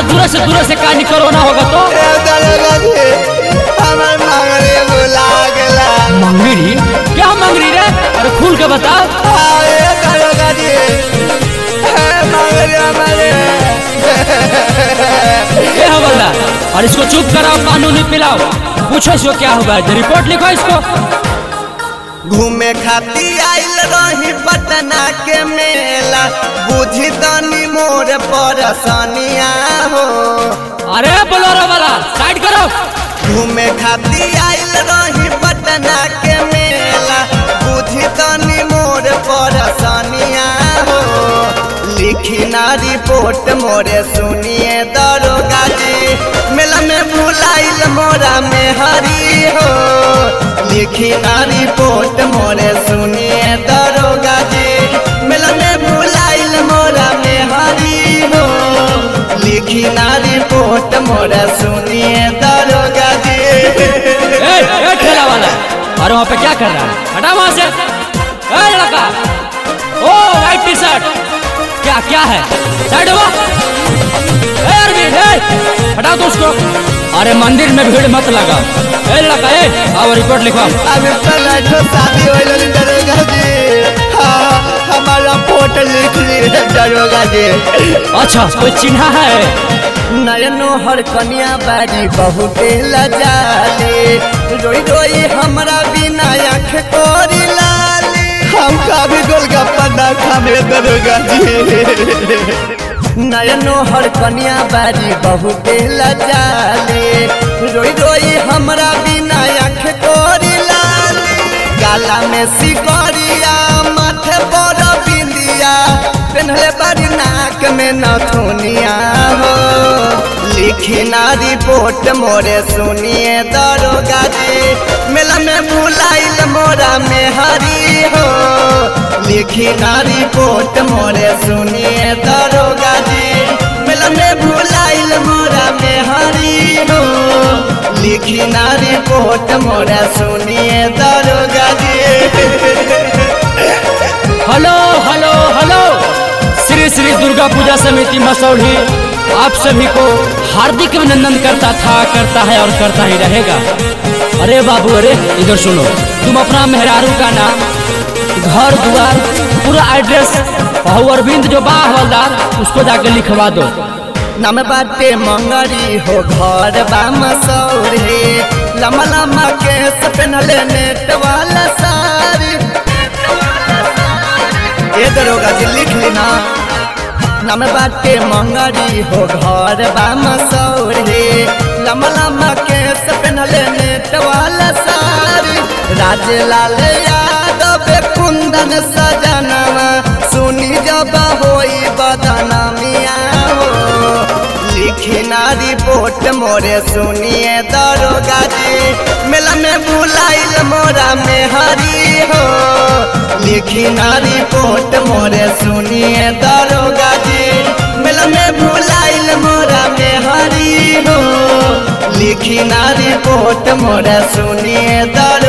दूर से दूर से कहानी कोरोना होगा तो ए दरोगा जी हमार मंगरी भुला गेला मंगरी क्या मंगरी रे अरे खुल के बता हाँ, ए दरोगा जी ए मंगरी हमारे ये हवलदार और इसको चुप कराओ कानूनी पिलाओ पूछो इसको क्या हुआ है रिपोर्ट लिखो इसको घूमे खाती आइल रही पटना के मेला बुझी तनी मोर परसनिया हो अरे बोलोरो वाला साइड करो घूमे खाती आइल रही पटना के मेला बुझी तनी मोर परसनिया हो लिखी ना रिपोर्ट मोरे सुनिए दरोगा जी मेला में भुलाइल मोरा में हरी हो लिखी ना रिपोर्ट मोरे सुनिए दरोगा जी मेला में भुलाइल मोरा में हरी हो लिखी ना रिपोर्ट मोरा सुनिए दरोगा जी ए, ए ठेला वाला अरे वहाँ पे क्या कर रहा है हटा वहाँ से ए लड़का ओ व्हाइट टी शर्ट क्या क्या है साइड हुआ ए अरविंद ए हटा दो उसको अरे मंदिर में भीड़ मत लगा ए लड़का ए आओ रिपोर्ट लिखवाओ अभी पलटो शादी हो गई दरोगा जी हाँ हमारा फोटो लिख ली है दरोगा जी अच्छा कोई चिन्हा है नयनो हर कन्या बारी बहुते लजाले रोई रोई हमरा बिना आँख कोरी लाले हम कभी गोलगप्पा ना खामे दरोगा जी नयनो हर कन्या बारी बहुते लजाले रोई रोई हमरा बिना आँख कोरी लाले गाला में सिकरिया माथे पर बिंदिया पेन्हले बारी नाक में नथुनिया हो लिखी ना रिपोर्ट मोरे सुनिए दरोगा जी मेला में भुलाइल मोरा में हरी हो लिखी ना रिपोर्ट मोरे सुनिए दरोगा जी मेला में भुलाइल मोरा में हरी हो लिखी ना रिपोर्ट मोरा सुनिए दरोगा जी hello hello hello Shri Shri Durga Puja समिति मसौढ़ी आप सभी को हार्दिक अभिनंदन करता था करता है और करता ही रहेगा अरे बाबू अरे इधर सुनो तुम अपना मेहरारू का नाम घर द्वार पूरा एड्रेस और अरविंद जो बा हवलदार उसको जाके लिखवा दो नम बाटे मंगरी हो घर बा मसौरे लम्बा लम्बा केस पेनले नेट वाला सारी ये दरोगा जी लिख ली ना नम बाटे मंगरी हो घर बा मसौरे लम्बा लम्बा केस पेनले नेट वाला सारी राजलाल यादव कुंदन सजनवा सुनी जब होई बदनामिया हो लिखी ना रिपोर्ट मोरे सुनिए दरोगा जी मेला में भुलाइल मोरा में हरी हो लिखी ना रिपोर्ट मोरे सुनिए दरोगा जी मेला में भुलाइल मोरा में हरी हो लिखी ना रिपोर्ट मोरे सुनिए दरोगा